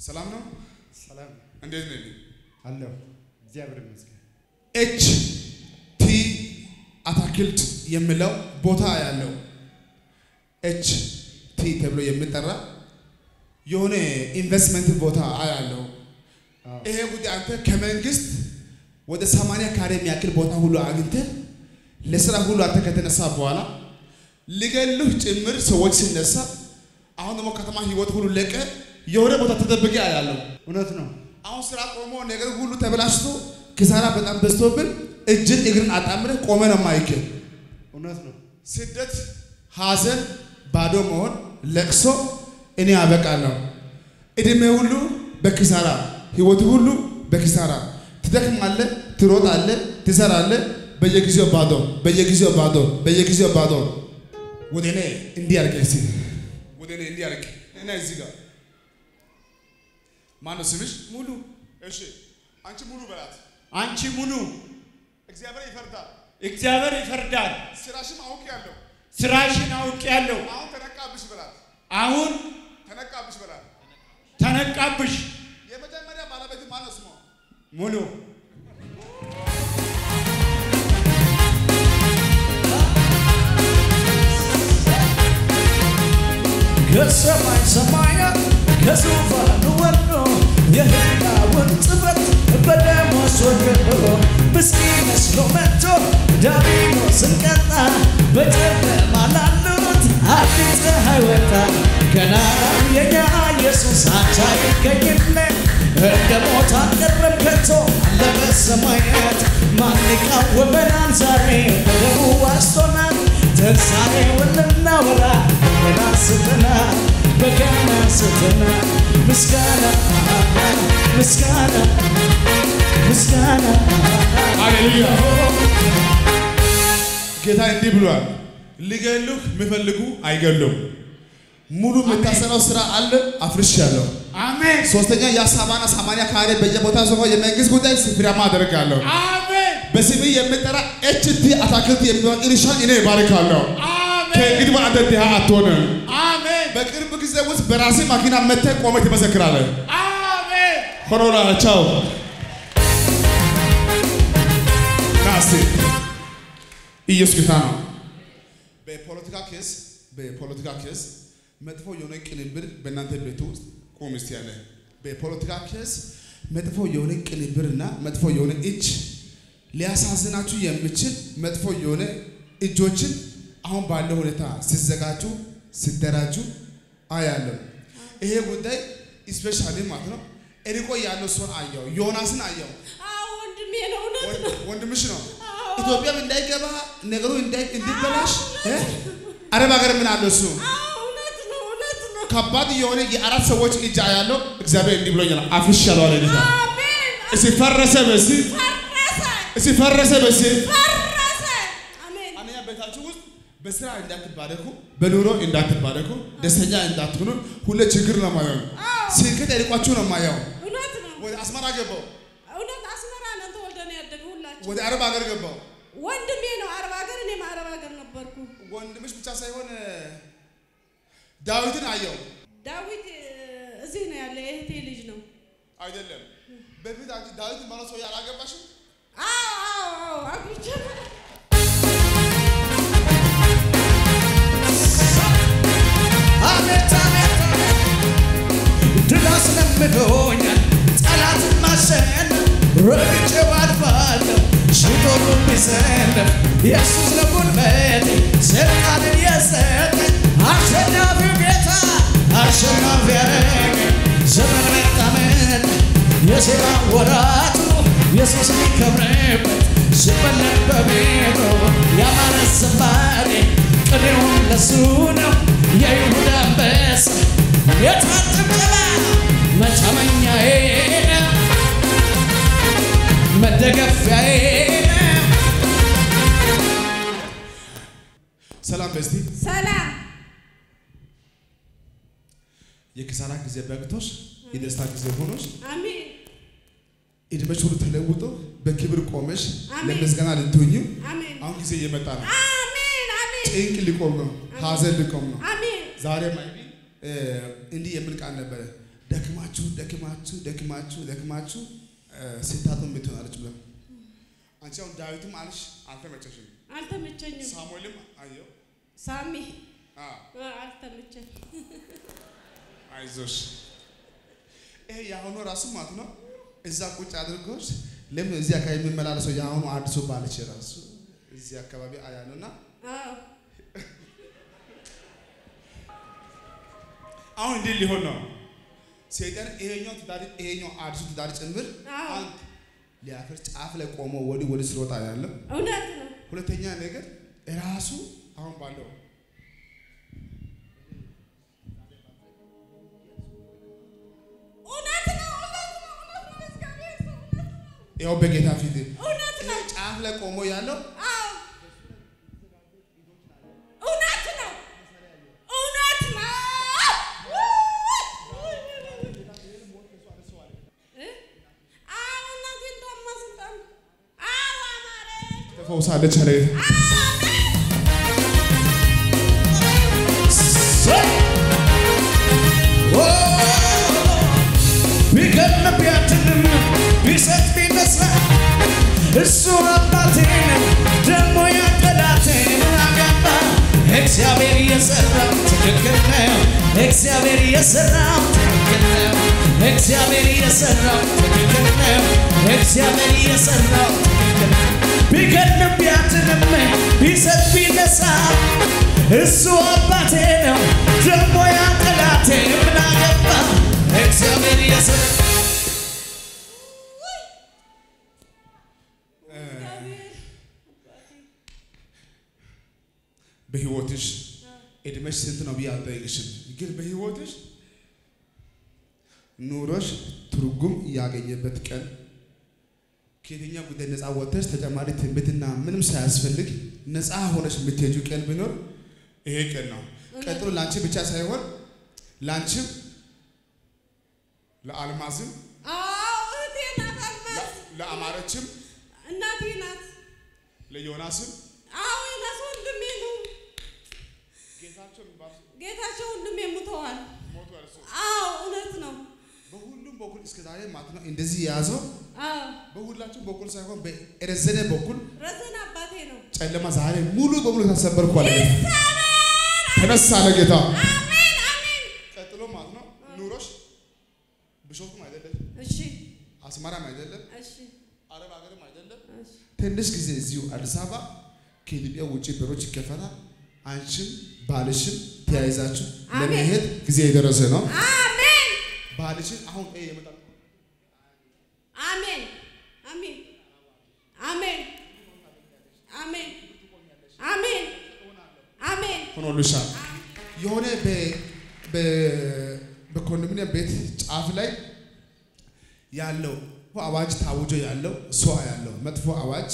ሰላም ነው። ሰላም እንዴት ነህ? አለሁ። እግዚአብሔር ይመስገን። ኤች ቲ አታክልት የሚለው ቦታ ያለው ኤች ቲ ተብሎ የሚጠራ የሆነ ኢንቨስትመንት ቦታ አያለው። አዎ። ይሄ ጉዳይ አንተ ከመንግስት ወደ ሰማንያ ካሬ የሚያክል ቦታ ሁሉ አግኝተህ ለስራ ሁሉ አንተ ከተነሳ በኋላ ሊገሉህ ጭምር ሰዎች ሲነሳ አሁን ደግሞ ከተማ ህይወት ሁሉ ለቀ የሆነ ቦታ ተደብቄ አያለው። እውነት ነው። አሁን ስራ ቆሞ ነገር ሁሉ ተበላሽቶ ኪሳራ በጣም በዝቶብን እጅን እግርን አጣምረህ ቆመ ነው ማይክል እውነት ነው። ስደት፣ ሐዘን፣ ባዶ መሆን፣ ለቅሶ እኔ አበቃለሁ። እድሜ ሁሉ በኪሳራ ህይወት ሁሉ በኪሳራ ትደክማለህ፣ ትሮጣለህ፣ ትሰራለህ። በየጊዜው ባዶ፣ በየጊዜው ባዶ፣ በየጊዜው ባዶ። ወደ እኔ እንዲህ አድርገህ እስኪ ወደ እኔ እንዲህ አድርገህ እና እዚህ ጋር ማነው ስምሽ? ሙሉ እሺ አንቺ ሙሉ በላት። አንቺ ሙሉ እግዚአብሔር ይፈርዳል። እግዚአብሔር ይፈርዳል። ስራሽም አውቄያለሁ። ስራሽን አውቄያለሁ። አሁን ተነቃብሽ በላት። አሁን ተነቃብሽ በላት። ተነቃብሽ የመጀመሪያ ባለቤት ማነው ስሟ? ሙሉ ከሰማይ ሰማያት ከዙፋኑ ወርዶ የሕያውን ጽሕፈት በደሙ አስወግዶ ምስኪን መስሎ መጥቶ ዲያብሎስን ቀጣ። በጨለማ ላሉት አዲስ ፀሐይ ወጣ። ገና የኛ ኢየሱስ አቻ ይገኝለት እንደ ሞት አልቀረም ከቶ አለ በሰማያት ማን ይቃወመናል? ዛሬ በደሙ ዋጅቶናል። ትንሣኤውን ልናወራ በገና ስተናል በገና ስተናል ምስጋና ምስጋና ምስጋና ሃሌሉያ። ጌታ እንዲህ ብሏል፣ ሊገሉህ የሚፈልጉ አይገሉም። ሙሉ የምታሰራው ስራ አለ፣ አፍርሻለሁ። አሜን ሶስተኛ የሰባና ሰማንያ ካሬ በየቦታ ሰሆ የመንግስት ጉዳይ ፍሬያማ አደርጋለሁ። አሜን በስሜ የሚጠራ ኤችቲ አታክልት የሚሆን እርሻን እኔ እባርካለሁ። አሜን ከእንግዲህ በኋላ አንተ ድሃ አትሆንም። አሜን በቅርብ ጊዜ ውስጥ በራሴ መኪና መጥተህ ቆመህ ትመሰክራለህ። አሜን ሆኖላ ቻው ናስቲ ኢየሱስ ጌታ ነው። በፖለቲካ ኬስ በፖለቲካ ኬስ መጥፎ የሆነ ቅንብር በእናንተ ቤት ውስጥ ቁም እስቲ ያለ በፖለቲካ ኬስ መጥፎ የሆነ ቅንብርና መጥፎ የሆነ እጅ ሊያሳዝናችሁ የሚችል መጥፎ የሆነ እጆችን አሁን ባለው ሁኔታ ሲዘጋጁ ሲደራጁ አያለሁ። ይሄ ጉዳይ ስፔሻሊ ማለት ነው እርቆ ያለው ሰውን አየው፣ ዮናስን አየው። አዎ ወንድሜ ነው። እውነት ነው። ወንድምሽ ነው። አዎ። ኢትዮጵያም እንዳይገባ ነገሩ እንዳይ እንዲበላሽ እ? አረብ ሀገር ምን አለ እሱ አዎ እውነት ነው። እውነት ነው። ከባድ የሆነ የአራት ሰዎች እጅ ያለው እግዚአብሔር እንዲህ ብሎኛል። አፍርሻለሁ አለ ጌታ። አሜን። እስቲ ፈረሰ በሲ ፈረሰ እስቲ ፈረሰ በሲ ፈረሰ። አሜን። አንደኛ ቤታችሁ ውስጥ በስራ እንዳትባረኩ፣ በኑሮ እንዳትባረኩ፣ ደስተኛ እንዳትሆኑ፣ ሁሌ ችግር ነው ማየው። አዎ ስኬት ያልቋችሁ ነው ማየው። እውነት ነው። ወደ አስመራ ገባው፣ እውነት አስመራ ነው ተወልደን ያደግነው ሁላችን። ወደ አረብ ሀገር ገባው። ወንድሜ ነው አረብ ሀገር፣ እኔም አረብ ሀገር ነበርኩ። ወንድምሽ ብቻ ሳይሆን ዳዊትን አየው። ዳዊት እ፣ እዚህ ነው ያለ የእህቴ ልጅ ነው። አይደለም በፊት አንቺ ዳዊት ማለት ሰው ያላገባሽም አዎ አዎ አዎ አግብቼ አቤት አቤት አቤት ድል አስለምዶኛል ጠላትን ማሸነፍ ረግጬ ባልፋለሁ ሺህ ጦሩ ቢሰለፍ ኢየሱስ ለጉልበቴ ስልጣንን የሰጠኝ አሸናፊው ጌታ አሸናፊ ያረገኝ ዘመን መጣ መጣ የዜማ ወራቱ ኢየሱስ ሊከብርበት ሲበለጥ በቤቱ ያማረ ዝማሬ ቅኔውን ለሱ ነው የይሁዳ አንበሳ የታጠቀላ መታመኛዬ ነው መደገፊያዬ ነው ሰላም በስቲ ሰላም የኪሳራ ጊዜ በቅቶሽ የደስታ ጊዜ ሆኖሽ አሜን እድሜሽ ሁሉ ተለውጦ በክብር ቆመሽ አሜን። ለምስጋና ልትሆኚ አሜን አሁን ጊዜ እየመጣ ነው። አሜን አሜን ጭንቅ ሊቆም ነው። ሐዘን ሊቆም ነው። አሜን ዛሬ ማይቢ እንዲህ የሚል ቃል ነበረ። ደክማችሁ ደክማችሁ ደክማችሁ ደክማችሁ እ፣ ስታጡ የምትሆናለች ብለው አንቺ አሁን ዳዊትም አልሽ አልተመቸሽም። አልተመቸኝም። ሳሙኤልም አየው ሳሚ አ፣ አ፣ አልተመቸኝ። አይዞሽ ይሄ የአሁኑ ራሱ ማለት ነው። እዛ ቁጭ አድርጎሽ ለምን እዚህ አካባቢ የሚመላለሰው የአሁኑ አዲሱ ባለች ራሱ እዚህ አካባቢ አያሉና አዎ አሁን እንዲህ ሊሆን ነው። ሰይጣን ይሄኛው ትዳር ይሄኛው አዲሱ ትዳር ጭምር አዎ። አንድ ሊያፈር ጫፍ ላይ ቆሞ ወዲህ ወዲህ ሲሮጣ ያለው፣ እውነት ነው። ሁለተኛ ነገር ራሱ አሁን ባለው እውነት ነው። እውነት ነው። እውነት ነው። እግዚአብሔር ሰው እውነት ነው። ያው በጌታ ፊት እውነት ነው። ጫፍ ላይ ቆሞ ያለው አዎ እውነት ነው። እውነት ነው። እ? አዎ እናቴን ታማ ስልጣን አዎ አማረች። ተፈውሳለች አለ ጌታ። ቢገድል ቢያድንም ቢሰጥ ቢነሳ እሱ አባቴን ደግሞ ያጠላቴን አገባ። እግዚአብሔር የሰራው ትክክል ነው። እግዚአብሔር የሰራው ትክክል ነው። እግዚአብሔር የሰራው ትክክል ነው። እግዚአብሔር የሰራው ትክክል ነው። ቢገድል ቢያድንም ቢሰጥ ቢነሳ እሱ አባቴ ነው ደግሞ ያጠላቴን ምን አገባ እግዚአብሔር የሰራው በህይወትሽ እድሜሽ ስንት ነው ብዬ አልጠይቅሽም፣ ግን በህይወትሽ ኑሮሽ ትርጉም ያገኘበት ቀን ከየትኛው ጉዳይ ነፃ ወጥተሽ ተጨማሪ ትንቢትና ምንም ሳያስፈልግ ነፃ ሆነሽ የምትሄጂው ቀን ቢኖር ይሄ ቀን ነው። ቀጥሎ ለአንቺ ብቻ ሳይሆን ለአንቺም ለአልማዝም አዎ እህቴ ናት አልማዝ ለ- ለአማረችም እናቴ ናት። ለዮናስም አዎ የናስ ወንድሜ ነው። ጌታቸው የሚባል ጌታቸው ወንድሜ ሙተዋል። ሞቱ እርሱ አዎ እውነት ነው። በሁሉም በኩል እስከ ዛሬ ማለት ነው እንደዚህ የያዘው አዎ በሁላችሁም በኩል ሳይሆን በረዘነ በኩል ረዘን አባቴ ነው። ጨለማ ዛሬ ሙሉ በሙሉ ተሰበርኩ አለ ጌታ። ተነሳ አለ ጌታ። አሜን አሜን። ቀጥሎ ማለት ነው ኑሮሽ ብሾፍም አይደለም፣ እሺ አስመራም አይደለም፣ እሺ አረብ ሀገርም አይደለም። እሺ ትንሽ ጊዜ እዚሁ አዲስ አበባ ከኢትዮጵያ ውጭ በሮች ይከፈታል። አንቺም ባልሽም ተያይዛችሁ አሜን። ለመሄድ ጊዜ የደረሰ ነው። አሜን ባልሽን አሁን ይሄ ይመጣል። አሜን አሜን አሜን አሜን አሜን አሜን ሆኖልሻል። የሆነ በ- በ- በኮንዶሚኒየም ቤት ጫፍ ላይ ያለው አዋጅ ታውጆ ያለው ሰው ያለው መጥፎ አዋጅ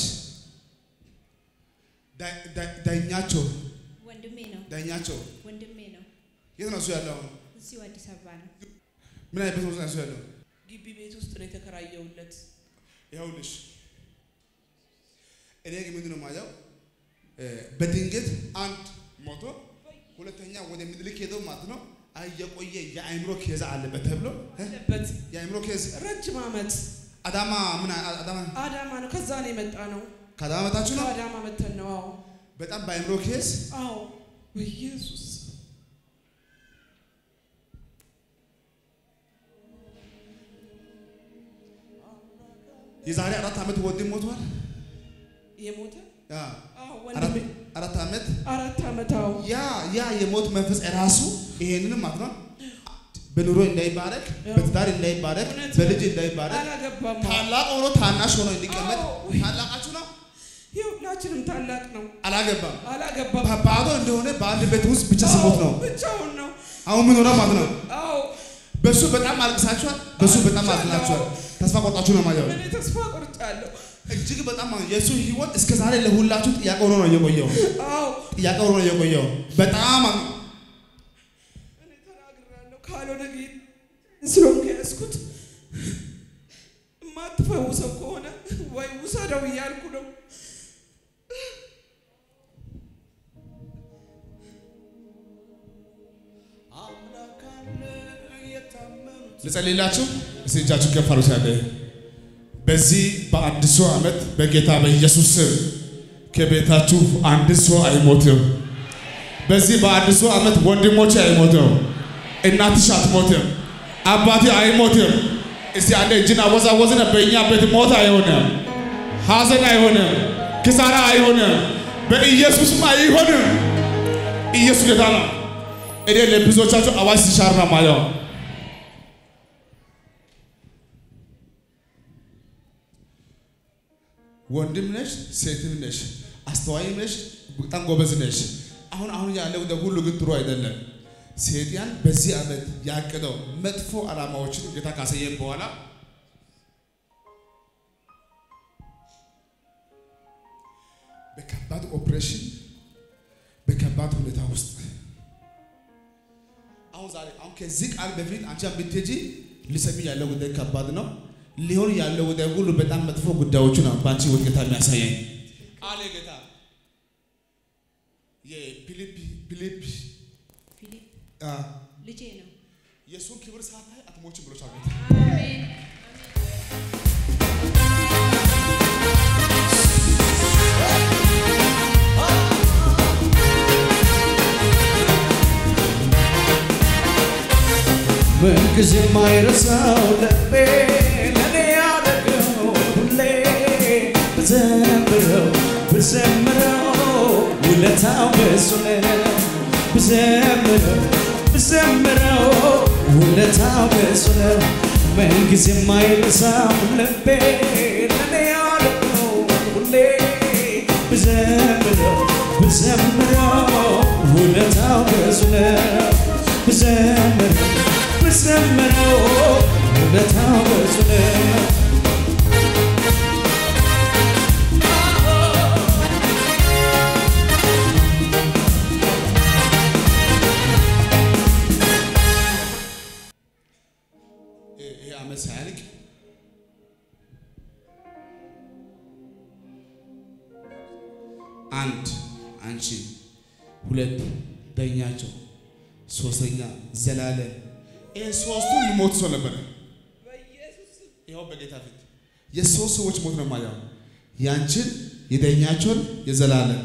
ዳ- ዳ- ዳኛቸው ወንድሜ ነው ዳኛቸው ወንድሜ ነው። የት ነው እሱ ያለው? አሁን እዚሁ አዲስ አበባ ነው። ምን አይነት ቤት ውስጥ ነው እሱ ያለው? ግቢ ቤት ውስጥ ነው የተከራየውለት። ይኸውልሽ እኔ ግን ምንድን ነው የማየው እ፣ በድንገት አንድ ሞቶ ሁለተኛ ወደ ምኒልክ ሄደው ማለት ነው አይ የቆየ የአእምሮ ኬዝ አለበት ተብሎ እ፣ አለበት የአእምሮ ኬዝ ረጅም ዓመት አዳማ ምን አ- አዳማ አዳማ ነው። ከዛ ነው የመጣ ነው። ከአዳማ መጣችሁ ነው ከአዳማ መተን ነው። አዎ በጣም በአእምሮ ኬዝ አዎ። በኢየሱስ የዛሬ አራት ዓመት ወንድም ሞቷል። የሞተ ያ አዎ አራት ወንድሜ አራት ዓመት አራት ዓመት አዎ ያ ያ የሞት መንፈስ ራሱ ይሄንንም ማለት ነው በኑሮ እንዳይባረክ በትዳር እንዳይባረክ እውነት በልጅ እንዳይባረክ አላገባም። ታላቅ ሆኖ ታናሽ ሆኖ እንዲቀመጥ አዎ። ታላቃችሁ ነው የሁላችንም ታላቅ ነው። አላገባም አላገባም። ባዶ እንደሆነ በአንድ ቤት ውስጥ ብቻ ስሞት ነው አዎ፣ ብቻውን ነው። አሁን ምን ሆነ ማለት ነው አዎ በሱ በጣም አልቅሳችኋል በሱ በጣም አዝናችኋል ተስፋ ቆርጣችሁ ነው ማለት እኔ ተስፋ ቆርጫለሁ። እጅግ በጣም ማለት የእሱ ህይወት እስከ ዛሬ ለሁላችሁ ጥያቄ ሆኖ ነው የቆየው አዎ ጥያቄ ሆኖ ነው የቆየው በጣም እኔ ተናግራለሁ። ካልሆነ ግን ስለሆንኩ ያዝኩት የማትፈውሰው ከሆነ ወይ ውሰደው እያልኩ ነው። አምላክ አለ ልጸልይላችሁ። እስቲ እጃችሁ ከፍ አድርጉ። ያለ በዚህ በአዲሱ ዓመት በጌታ በኢየሱስ ስም ከቤታችሁ አንድ ሰው አይሞትም። በዚህ በአዲሱ ዓመት ወንድሞች አይሞትም፣ እናትሽ አትሞትም፣ አባቴ አይሞትም። እስቲ አንድ እጅን አወዛወዝነ። በእኛ ቤት ሞት አይሆንም፣ ሐዘን አይሆንም፣ ክሳራ አይሆንም፣ በኢየሱስም አይሆንም። ኢየሱስ ጌታ ነው። እኔ ለብዙዎቻችሁ አዋጅ ሲሻር ነው ማየው። ወንድም ነሽ፣ ሴትም ነሽ፣ አስተዋይም ነሽ፣ በጣም ጎበዝ ነሽ። አሁን አሁን ያለው ወደ ሁሉ ግን ጥሩ አይደለም። ሴጣን በዚህ ዓመት ያቀደው መጥፎ ዓላማዎችን ጌታ ካሳየን በኋላ በከባድ ኦፕሬሽን በከባድ ሁኔታ ውስጥ አሁን ዛሬ አሁን ከዚህ ቃል በፊት አንቺ ብትሄጂ ሊሰሚ ያለው ጉዳይ ከባድ ነው። ሊሆን ያለው ጉዳይ ሁሉ በጣም መጥፎ ጉዳዮቹ ነው በአንቺ ህይወት ጌታ የሚያሳየኝ አለ ጌታ። የፊሊፕ ፊሊፕ ፊሊፕ አ፣ ልጄ ነው። የእሱን ክብር ሳታይ አትሞችም ብሎሻል ጌታ። አሜን። ምንጊዜ የማይረሳው ልቤ ለኔ ያደረገው ሁሌ ብዘምረው ብዘምረው ውለታው ብዙ ነው። ብዘምረው ብዘምረው ውለታው ብዙ ነው። ምንጊዜ የማይረሳው ልቤ ለኔ ያደረገው ሁሌ ብዘምረው ብዘምረው ውለታው ብዙ ነው። ብዘምረው ብዘምረው ውለታው ብዙ ነው። ይሄ ዓመት ሳያልቅ አንድ አንቺ፣ ሁለት ዳኛቸው፣ ሶስተኛ ዘላለም። ይሄ ሶስቱ ሊሞት ሰው ነበረ። ይኸው በጌታ ፊት የሶስት ሰዎች ሞት ነው ማየው። ያንቺን፣ የዳኛቸውን፣ የዘላለም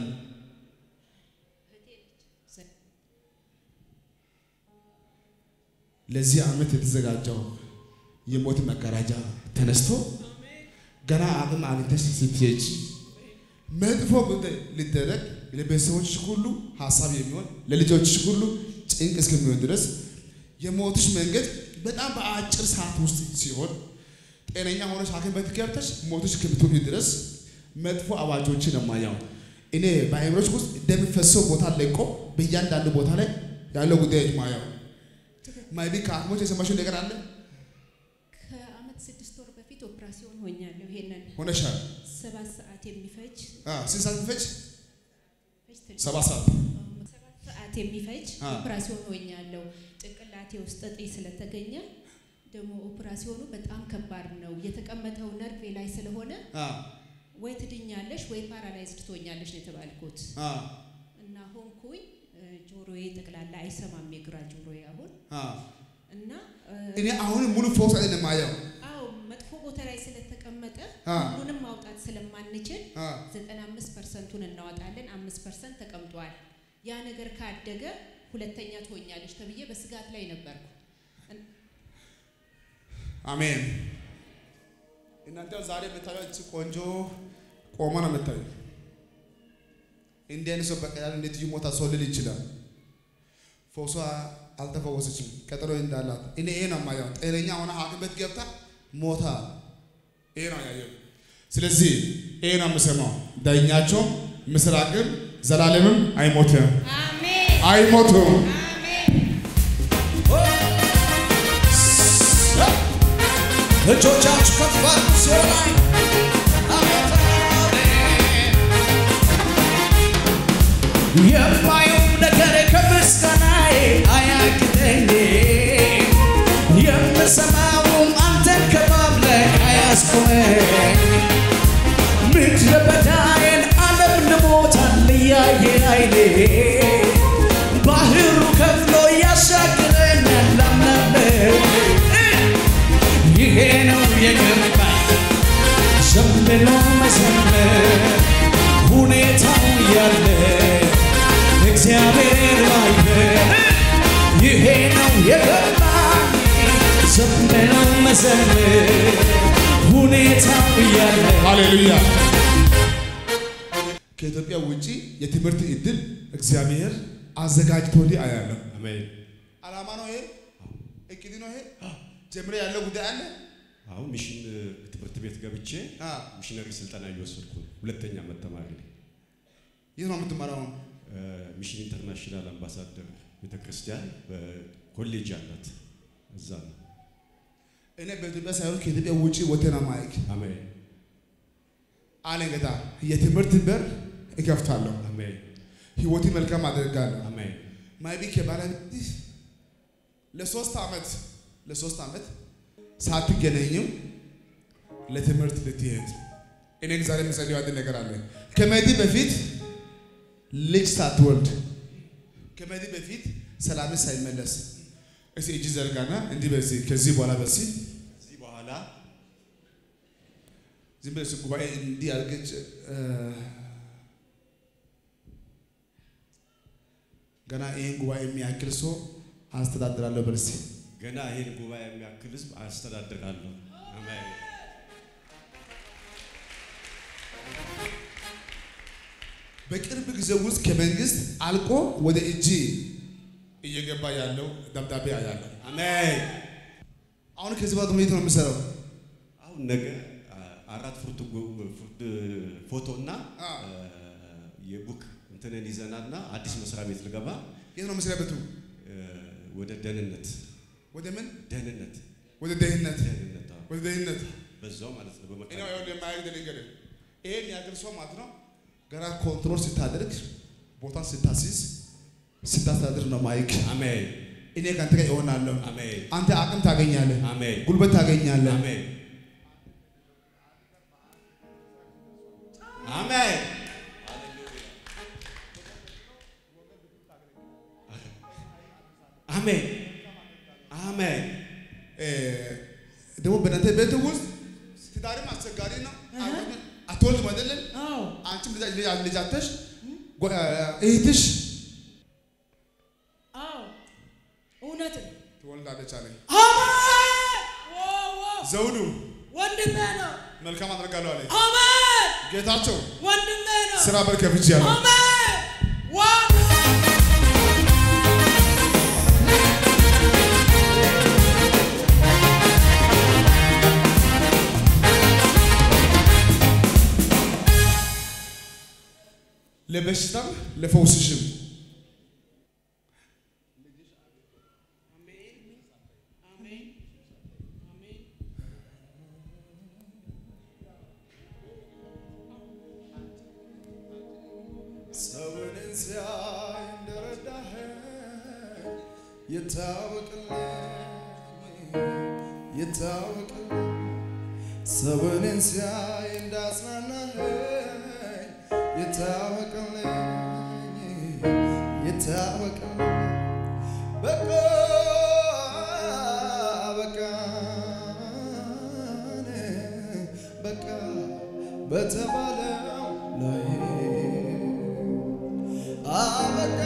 ለዚህ ዓመት የተዘጋጀው የሞት መጋረጃ ተነስቶ ገና አቅም አግኝተሽ ስትሄጂ መጥፎ ጉዳይ ሊደረግ ለቤተሰቦችሽ ሁሉ ሀሳብ የሚሆን ለልጆችሽ ሁሉ ጭንቅ እስከሚሆን ድረስ የሞትሽ መንገድ በጣም በአጭር ሰዓት ውስጥ ሲሆን ጤነኛ ሆነሽ ሐኪም ቤት ገብተሽ ሞትሽ እስከምትሆኚ ድረስ መጥፎ አዋጆችን ነው የማየው። እኔ በአእምሮች ውስጥ እንደሚፈሰው ቦታ ለቆ በእያንዳንዱ ቦታ ላይ ያለው ጉዳዮች ማየው ማይቢ ከሐኪሞች የሰማሽው ነገር አለ ከአመት ስድስት ወር በፊት ኦፕራሲዮን ሆኛለሁ። ይሄንን ሆነሻል። ሰባት ሰዓት የሚፈጅ አ፣ ስንት ሰዓት የሚፈጅ? ፈጅ ትንሽ ሰባት ሰዓት። ሰባት ሰዓት የሚፈጅ አ። ኦፕራሲዮን ሆኛለሁ። ጭንቅላቴ ውስጥ እጢ ስለተገኘ ደግሞ ኦፕራሲዮኑ በጣም ከባድ ነው። የተቀመጠው ነርቬ ላይ ስለሆነ አ፣ ወይ ትድኛለሽ ወይ ፓራላይዝድ ትሆኛለሽ ነው የተባልኩት አ፣ እና ሆንኩኝ። እ፣ ጆሮዬ ጠቅላላ አይሰማም፣ የግራ ጆሮዬ አሁን አ። እና እ፣ እኔ አሁን ሙሉ ፎክስ ላይ ነው የማየው። አዎ መጥፎ ቦታ ላይ ስለተቀመጠ አ። ሁሉንም ማውጣት ስለማንችል አ፣ 95 ፐርሰንቱን እናወጣለን። አምስት ፐርሰንት ተቀምጧል። ያ ነገር ካደገ ሁለተኛ ትሆኛለች ተብዬ በስጋት ላይ ነበርኩ። አሜን። እናንተ ዛሬ የምታዩት እቺ ቆንጆ ቆማ ነው የምታዩ። እንዲህ አይነት ሰው በቀላሉ እንዴት ይሞታል ሰው ልል ይችላል። ፎሷ አልተፈወሰችም፣ ቀጠሮ እንዳላት እኔ ይሄ ነው የማየው። ጤነኛ ሆነ ሐኪም ቤት ገብታ ሞታ ይሄ ነው ያየው። ስለዚህ ይሄ ነው የምሰማው። ዳኛቸው ምስራቅም ዘላለምም አይሞትም፣ አሜን አይሞቱም። አሜን። እጆቻችሁ ከፍ አድርጉ ሲሆን አቤት አሜን። የማየው ነገር ከምስጋናዬ አያግደኝ የምሰማውም አንተን ከማምለክ አያስቆመኝ ምድረ በዳዬን ዓለም ልሞታል እያየ አይኔ ባህሩ ከፍሎ ያሻግረኛል አምናለሁ ብሎ መዘመር ሁኔታው ያለ እግዚአብሔር ማክበር ይሄ ነው የገባኝ ዝም ብሎ መዘመር ሁኔታው ያለ ሃሌሉያ። ከኢትዮጵያ ውጪ የትምህርት እድል እግዚአብሔር አዘጋጅቶልህ አያለሁ። አሜን። አላማ ነው ይሄ፣ እቅድ ነው ይሄ። ጀምረ ያለው ጉዳይ አለ። አሁን ሚሽን እ፣ ትምህርት ቤት ገብቼ አ፣ ሚሽነሪ ስልጠና እየወሰድኩ ነው። ሁለተኛ ዓመት ተማሪ ነኝ። የት ነው የምትማረው? እ፣ ሚሽን ኢንተርናሽናል አምባሳደር ቤተክርስቲያን በኮሌጅ አላት። እዛ ነው። እኔ በኢትዮጵያ ሳይሆን ከኢትዮጵያ ውጪ ወተና ማይክ አሜን አለ ጌታ። የትምህርት በር እከፍታለሁ፣ አሜን ህይወቴ መልካም አደርጋለሁ። አሜን ማይቢ ከባለቤትህ ለሶስት ዓመት ለሶስት ዓመት ሳትገናኝም ለትምህርት ልትሄድ እኔ ግን ዛሬ የምጸልየው አንድ ነገር አለ። ከመሄድ በፊት ልጅ ሳትወልድ ከመሄድ በፊት ሰላም ሳይመለስ እስቲ እጅ ዘርጋና እንዲህ በዚህ ከዚህ በኋላ በዚህ ከዚህ በኋላ ዝም ብለሽ ጉባኤ እንዲህ አድርገሽ እ፣ ገና ይህን ጉባኤ የሚያክል ሰው አስተዳድራለሁ በል እስቲ። ገና ይህን ጉባኤ የሚያክል ህዝብ አስተዳድራለሁ። አሜን በቅርብ ጊዜ ውስጥ ከመንግስት አልቆ ወደ እጅ እየገባ ያለው ደብዳቤ አያለሁ። አሜን። አሁን ከዚህ በኋላ ደግሞ የት ነው የምሰራው? አሁን ነገ አ፣ አራት ፉርት ጉ- ፉርት ፎቶና አ። አ፣ የቡክ እንትንን ይዘናልና አዲስ መስሪያ ቤት ልገባ የት ነው መስሪያ ቤቱ? እ፣ ወደ ደህንነት ወደ ምን? ደህንነት ወደ ደህንነት። ደህንነት አዎ። ወደ ደህንነት። በዛው ማለት ነው እኔ በመካከል ይኸውልህ የማያግድ ነገር ይሄ የሚያግድ ሰው ማለት ነው ገና ኮንትሮል ስታደርግ ቦታ ስታስይዝ ስታስተዳድር ነው ማይክ አሜን እኔ ከአንተ ጋር እሆናለሁ። አሜን አንተ አቅም ታገኛለህ፣ አሜን ጉልበት ታገኛለህ። አሜን አሜን አሜን አሜን እ፣ ደግሞ በእናንተ ቤት ውስጥ ትዳርም አስቸጋሪ ነው። አትወልድም አይደለም? አዎ አንቺም ልጅ ልጅ- ልጅ አተሽ ጓ- እህትሽ አዎ እውነት ነው። ትወልዳለች አለኝ። አሜን ዋው ዋው ዘውዱ ወንድሜ ነው። መልካም አደርጋለሁ አለኝ። አሜን ጌታቸው ወንድሜ ነው። ስራ በር ከፍቼ ያለሁ አሜን ዋው ለበሽታም ለፈውስሽም ሰውን ሲያይ እንደረዳህ ይታወቅልኝ ይታወቅልኝ ሰውን ሲያይ እንዳጽናናህ ይታወቅልኝ ይታወቅልኝ በቃ በቃ በቃ በተባለው ላይ አበቃ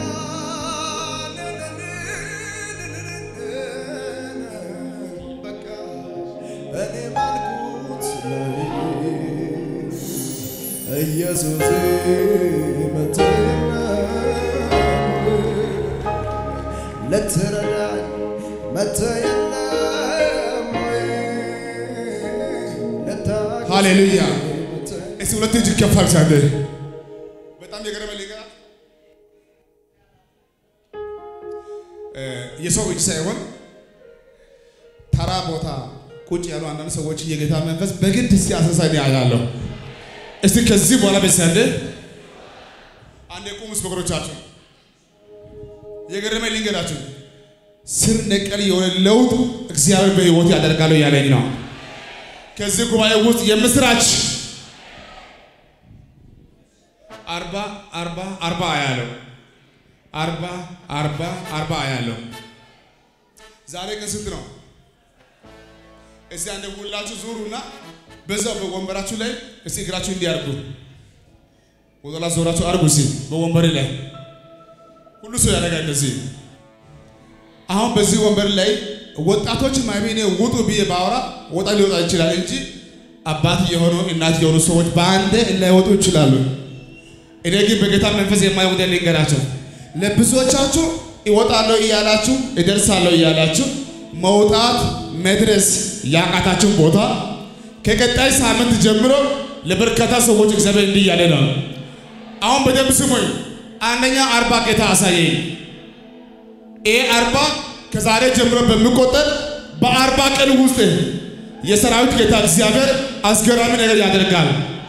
በቃ እኔ ባልኩት ላይ ኢየሱስ መተና ልትረዳኝ መተህ የለም ወይ? ልታግዘኝ ሃሌሉያ። መተህ እስቲ ሁለት እጅ ከፍ አድርግ። በጣም የገረመ ሊገራ የሰው እጅ ሳይሆን ተራ ቦታ ቁጭ ያሉ አንዳንድ ሰዎች የጌታ መንፈስ በግድ ሲያሰሳኝ ያያለሁ። እስቲ ከዚህ በኋላ በሰንድ አንድ ቁም ውስጥ በእግሮቻችሁ የገረመ ልንገራችሁ። ስር ነቀል የሆነ ለውጥ እግዚአብሔር በሕይወት ያደርጋለሁ ያለኝ ነው። ከዚህ ጉባኤ ውስጥ የምስራች አርባ አርባ አርባ አያለው አርባ አርባ አርባ አያለው። ዛሬ ቀን ስንት ነው? እዚህ አንድ ሁላችሁ ዙሩና በዛው በወንበራችሁ ላይ እስቲ እግራችሁ እንዲያርጉ ወደላ ዞራችሁ አርጉ። እስቲ በወንበር ላይ ሁሉ ሰው ያደርጋል እንደዚህ። አሁን በዚህ ወንበር ላይ ወጣቶች ማይቤኔ ውጡ ብዬ ባወራ ወጣ ሊወጣ ይችላል እንጂ አባት የሆኑ እናት የሆኑ ሰዎች በአንዴ ላይወጡ ይችላሉ። እኔ ግን በጌታ መንፈስ የማይወጣ ልንገራቸው። ለብዙዎቻችሁ እወጣለሁ እያላችሁ እደርሳለሁ እያላችሁ መውጣት መድረስ ያቃታችሁን ቦታ ከቀጣይ ሳምንት ጀምሮ ለበርካታ ሰዎች እግዚአብሔር እንዲህ እያለ ነው። አሁን በደንብ ስሙኝ። አንደኛ አርባ ጌታ አሳየኝ። ይሄ አርባ ከዛሬ ጀምሮ በሚቆጠር በአርባ ቀን ውስጥ የሰራዊት ጌታ እግዚአብሔር አስገራሚ ነገር ያደርጋል።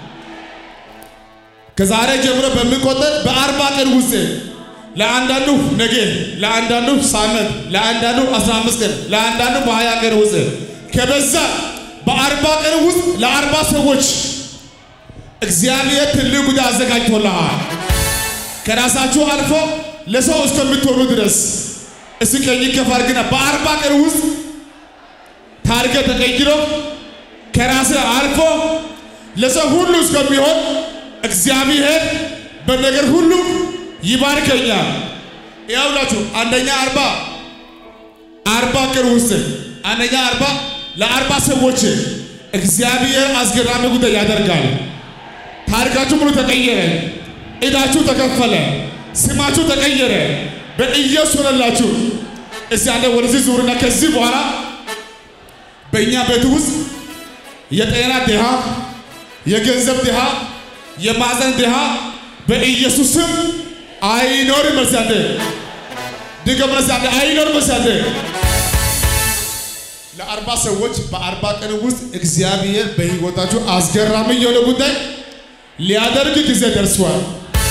ከዛሬ ጀምሮ በሚቆጠር በአርባ ቀን ውስጥ ለአንዳንዱ ነገ፣ ለአንዳንዱ ሳምንት፣ ለአንዳንዱ 15 ቀን፣ ለአንዳንዱ በ20 ቀን ውስጥ ከበዛ በአርባ ቀን ውስጥ ለአርባ ሰዎች እግዚአብሔር ትልቅ ጉዳይ አዘጋጅቶልሃል። ከራሳችሁ አልፎ ለሰው እስከምትሆኑ ድረስ እስኪ ቀኝ ከፍ አድርግና በአርባ ቀን ውስጥ ታሪክ ተቀይሮ ከራስህ አልፎ ለሰው ሁሉ እስከሚሆን እግዚአብሔር በነገር ሁሉ ይባርከኛል። ያውላችሁ አንደኛ አርባ አርባ ቀን ውስጥ አንደኛ አርባ ለአርባ ሰዎች እግዚአብሔር አስገራሚ ጉዳይ ያደርጋል። ታሪካችሁ ሙሉ ተቀየረ። ዕዳችሁ ተከፈለ። ስማችሁ ተቀየረ። በኢየሱስ ሆነላችሁ። እስቲ አንዴ ወደዚህ ዙርና ከዚህ በኋላ በእኛ ቤት ውስጥ የጤና ድሃ፣ የገንዘብ ድሃ፣ የማዘን ድሃ በኢየሱስ ስም አይኖርም። መሳደ ድገም መሳደ አይኖርም። መሳደ ለአርባ ሰዎች በአርባ ቀን ውስጥ እግዚአብሔር በሕይወታችሁ አስገራሚ የሆነ ጉዳይ ሊያደርግ ጊዜ ደርሷል።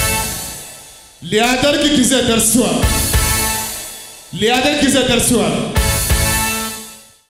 ሊያደርግ ጊዜ ደርሷል። ሊያደርግ ጊዜ ደርሷል።